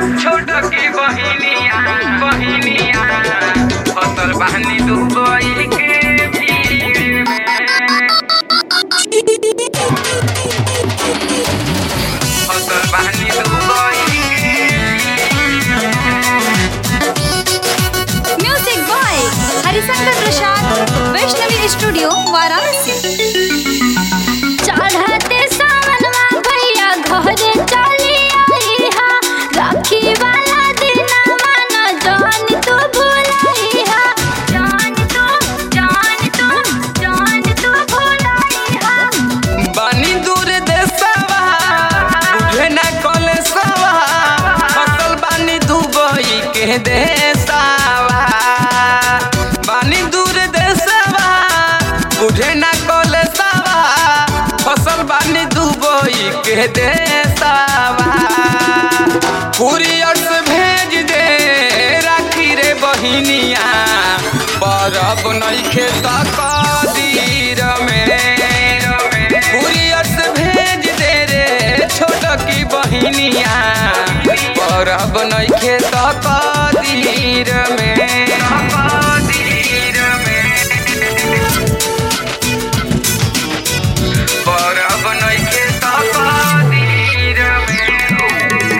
छोट की बहिनिया बहिनिया फसल बहनी दुबई के भीड़ में फसल बहनी Dubai music by Harishankar Prasad Vaishnavi studio Varanasi चढ़ते सावनवा भैया घरे चली आई हा राखी वाला दिनवा न जान तू भुलाई हा जान तू जान तू जान तू भुलाई हा बनी दूर देशवा बुझे न कलेसवा फसल बनी दुबई के देशवा बनी दूर देशवा बुझे न कलेसवा फसल बनी दुबई के देशवा कुरियर से भेज दे राखी रे बहिनिया बरफ नइखे तक दीर में कुरियर से भेज दे रे छोट की बहिनिया बरफ नइखे तक दीर में दीर में बरफ नइखे तक दीर में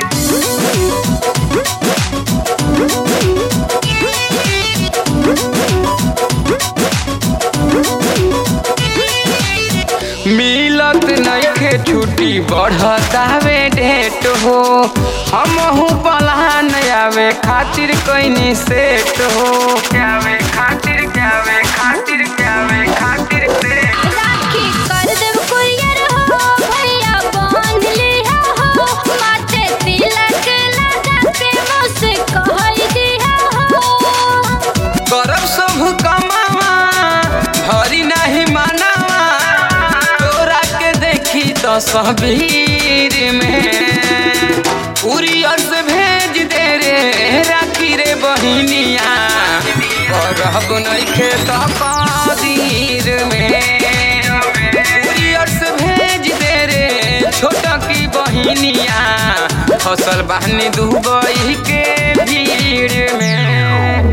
मिलत नइखे छुट्टी बढ़तावे डेट हो हमहू पलान आवे खातिर कइनी सेट हो आवे खातिर आवे खातिर आवे खातिर सेट राखी कर देव कुरियर हो भैया बांध लिया हो माथे तिलक लगा के मुझसे कह दिया हो करब सब कमावा भरी नहीं मानावा तोरा के देखी तस्वीर में कुरियर से भेज दे रे राखी रे बहिनिया करब नइखे त कादीर में कुरियर से भेज दे रे छोट की बहिनिया फसल बहनी दुबई के भीड़ में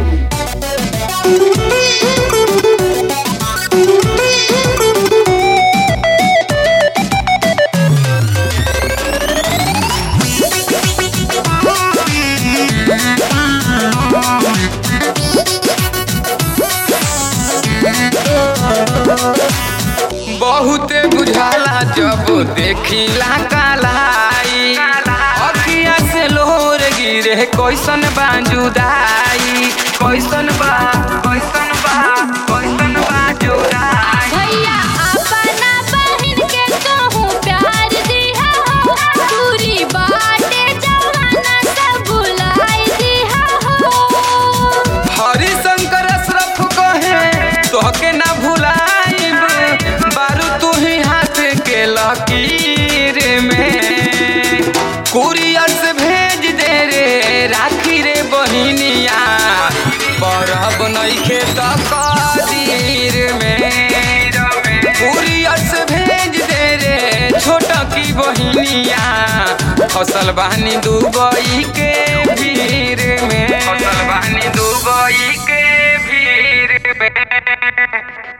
बहुते बुझाला जब देखिला कालाई अखिया से लोर गिरे कैसन बाजुदाई कैसन बा कैसन बा कैसन बा जुदाई भैया अपना बहन के कहूँ प्यार दिया हो दूरी बाटे जवाना सब भुलाई दिया हो हरिशंकर अशरफ कहे तोहके ना भुलाइब बारू तू ही हाथ के लकीर में कुरियर से भेज दे रे राखी रे बहिनिया बरफ नइखे त कदीर में कुरियर से भेज दे रे छोट की बहिनिया फसल बहनी दुबई के भीड़ में फसल बहनी दुबई के भीड़ में